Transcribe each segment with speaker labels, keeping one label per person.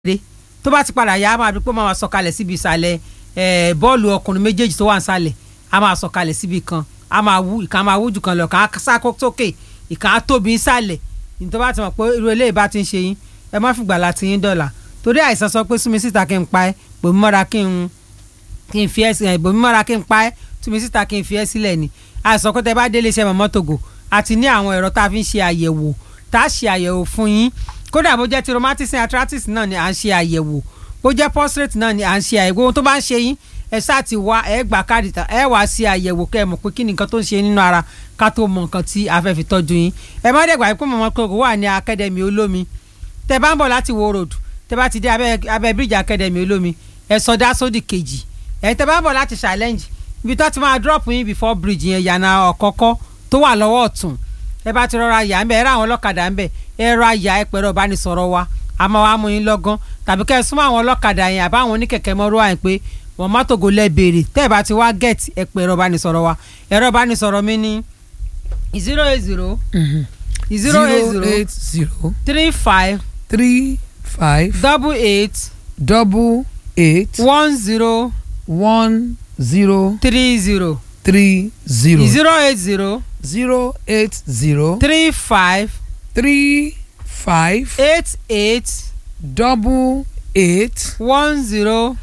Speaker 1: dé tó bá ti padà yá a máa rí pé ó máa sọ̀kalẹ̀ síbi ìsàlẹ̀ ẹ̀ bọ́ọ̀lù ọkùnrin méjèèjì tó wà nísàlẹ̀ a máa sọ̀kalẹ̀ síbi kan a máa wú ìkan máa wú jù kan lọ kàn á sáko sókè ìkan á tóbi nísàlẹ̀ nítorí bá ti mọ̀ pé irú eléyìí bá ti ń ṣe yín ẹ má fìgbà láti yín dọ̀là torí àìsàn sọ pé súnmi síta kí n pa ẹ́ pèmí mọ́ra kí n kí n fi ẹ́ sílẹ̀ pèmí mọ́ra kí n pa ẹ́ túnmi síta kí n fi ẹ́ sílẹ̀ ni àìsàn pé tẹ bá délé iṣẹ́ mọ̀mọ́ tògò àti ní àwọn ẹ̀rọ tá a fi ń ṣe àyẹ̀wò tá a ṣe àyẹ̀wò fún yín kódà bó jẹ́ ti rheumatism arthritis náà ni à ń ṣe àyẹ̀wò bó jẹ́ prostate náà ni à ń ṣe àyẹ̀wò ohun tó bá ń ṣe yín ẹ ṣáà ti wá ẹ gbà káàdì tán ẹ wá sí àyẹ̀wò kẹ́ ẹ mọ̀ pé kí ni nǹkan tó ń ṣe nínú ara ká tó mọ nǹkan tí a fẹ́ fi tọ́jú yín ẹ má dẹ̀gbà pé mọ̀mọ́ kòkó wà ní akademi olómi tẹ bá ń bọ̀ láti wo road tẹ bá ti dé abẹ́ abẹ́ bíríjì akademi olómi ẹ sọdá sódì kejì ẹ tẹ bá ń bọ̀ láti challenge ibi tó ti máa drop yín before bridge yẹn yànnà ọ̀kọ́kọ́ tó wà lọ́wọ́ ọ̀tún ẹ bá ti rọra yà ń bẹ ẹ rà àwọn ọlọ́kadà ń bẹ ẹ rọ àyà ẹ pẹ̀rọ ìbánisọ̀rọ̀ wa a máa wá mú yín lọ́gán tàbí kẹ́ ẹ súnmọ́ àwọn ọlọ́kadà yẹn àbáwọn oníkẹ̀kẹ́ mọ́rọ́ àyìn pé wọ́n má tògó lẹ́ béèrè tẹ́ ẹ bá ti wá get ẹ pẹ̀rọ ìbánisọ̀rọ̀ wa ẹ̀rọ ìbánisọ̀rọ̀ mi ní zero eight zero zero eight zero three five
Speaker 2: three five
Speaker 1: double eight
Speaker 2: double eight
Speaker 1: one zero
Speaker 2: one zero
Speaker 1: three zero
Speaker 2: three zero
Speaker 1: zero eight zero
Speaker 2: zero eight zero
Speaker 1: three five
Speaker 2: three five
Speaker 1: eight eight
Speaker 2: double eight
Speaker 1: one zero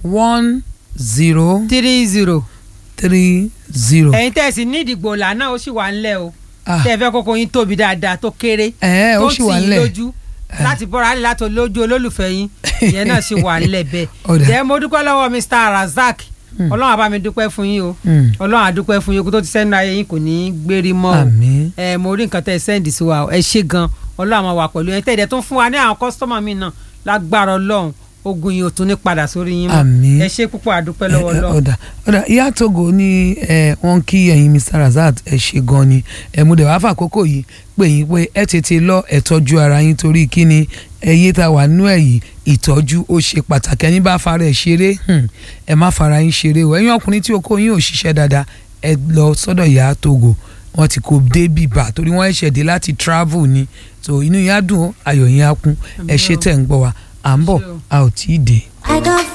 Speaker 2: one zero
Speaker 1: three zero.
Speaker 2: three zero.
Speaker 1: ẹ̀yin tẹ́ ẹ sì ní ìdìgbò ọ̀la náà ó sì wà ńlẹ̀ o
Speaker 2: Ah.
Speaker 1: tẹ́ ẹ fẹ́ kókó yín tóbi dáadáa tó kéré
Speaker 2: ẹ
Speaker 1: tó
Speaker 2: ó
Speaker 1: ń
Speaker 2: sì wà
Speaker 1: tì yín
Speaker 2: nílẹ̀
Speaker 1: lójú láti bọ́ra á lè láti lójú olólùfẹ́ yín ìyẹn náà sì wà ńlẹ̀ bẹ́ẹ̀
Speaker 2: Ọ̀dà.
Speaker 1: jẹ́ mo dúpẹ́ lọ́wọ́ Mr. Razak ọlọ́run àbá mi dúpẹ́ fún yín o
Speaker 2: Mm.
Speaker 1: ọlọ́run àdúpẹ́ fún yín kó tó ti sẹ́nu ayé yín kò ní í gbérí mọ́ o
Speaker 2: Àmín.
Speaker 1: ẹ mo rí nǹkan tẹ́ ẹ sẹ́ǹdì sí wa o ẹ ṣé gan ọlọ́run àmọ́ wà pẹ̀lú ẹ tẹ́ ẹ̀dẹ̀ tó ń fún wa ní àwọn kọ́sítọ́mà mi náà lágbára ọlọ́run ogun yìí ò tún ní padà sórí yín mọ́
Speaker 2: Àmín.
Speaker 1: ẹ ṣé púpọ̀ àdúpẹ́ lọ́wọ́
Speaker 2: Ẹ- ẹ-
Speaker 1: ọlọ́run
Speaker 2: ọ̀dà ọ̀dà ìyá Togo ní ẹ, wọ́n kí ẹ̀yin Mr. Razak ẹ ṣe gan ni ẹ mú dẹ̀ wá fàkókò yìí pé yín pé ẹ tètè lọ ẹ tọ́jú ara yín torí kí ni ẹyẹ tá a wà nú ẹ̀ yìí ìtọ́jú ó ṣe pàtàkì ẹni bá fara ẹ̀ ṣeré hmm, ẹ má fara yín ṣeré o ẹ̀yin ọkùnrin tí okó yín ò ṣiṣẹ́ dáadáa ẹ lọ sọ́dọ̀ ìyá Togo wọ́n ti kó dé bìbà torí wọ́n ẹ̀ṣẹ̀ dé láti travel ni so inú yín á dùn ó, ayọ̀ yín á kún ẹ ṣe tẹ̀ ń gbọ́ wa à ń bọ̀
Speaker 1: Ṣé o.
Speaker 2: a ò tí ì dé.
Speaker 3: I got